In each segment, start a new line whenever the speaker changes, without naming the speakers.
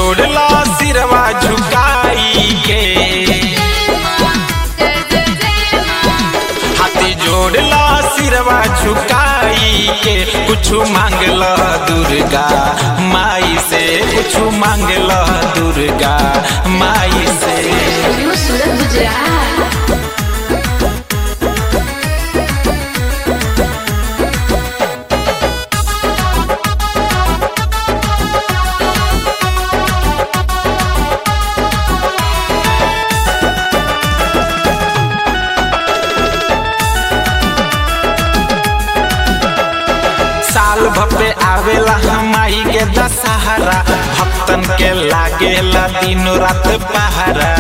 जोड़ला सिरवा झुकाई के हाथी जोड़ला सिरवा झुकाई के कुछ मांगल दुर्गा माई से कुछ मांगल दुर्गा माई से
न्यू सूरत गुजरात
साल भपे आवेला माई के दशहरा भक्तन के लागेला दिनो रात पहरा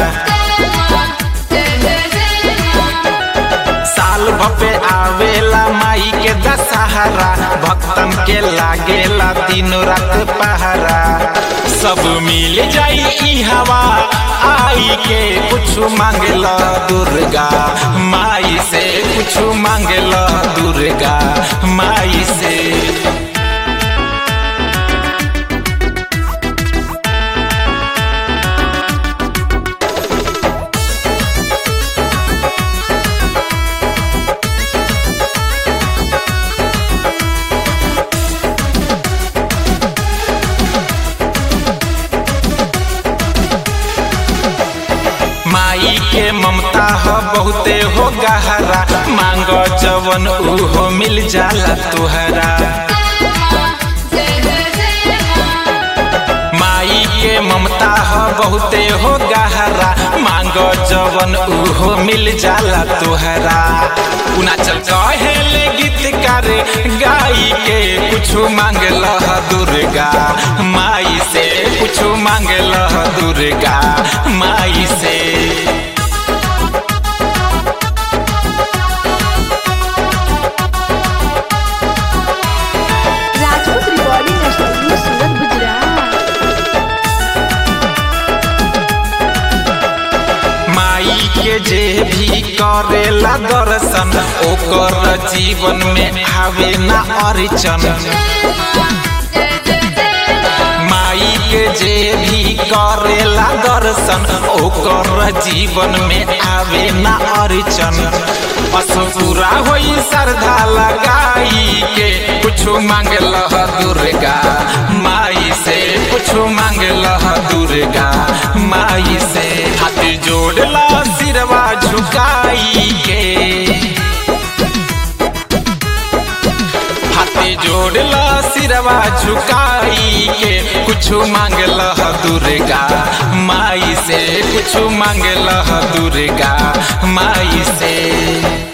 साल भपे आवेला माई के दशहरा भक्तन के लागेला दिनो रात पहरा सब मिल जाई ई हवा आई के कुछ मांगला दुर्गा माई से कुछ मांगला दुर्गा माई से माई के ममता हो बहुते हो गहरा मांग जवन उहो मिल जाला तुहरा माई के ममता हो बहुते हो गहरा मांग जवन उहो मिल जाला तुहरा उनाचल कहेले गीत करे गाई के कुछ मांगल दुर्गा माई से कुछ मांगल दुर्गा माई से
राजपूत रिकॉर्डिंग स्टूडियो सूरत गुजरात
माई के जे भी करेला दर्शन ओकर जीवन में आवे ना अड़चन माई के जे भी करेला दर्शन ओकर जीवन में आवे ना अड़चन बस पूरा होई श्रद्धा लगाई के कुछ मांगल दुर्गा माई से कुछ मांगल दुर्गा माई से हाथ जोड़ला सिरवा झुकाई के हाथी जोड़ला सिरवा झुकाई के कुछ मांगल दुर्गा माई से कुछ मांगल दुर्गा माई से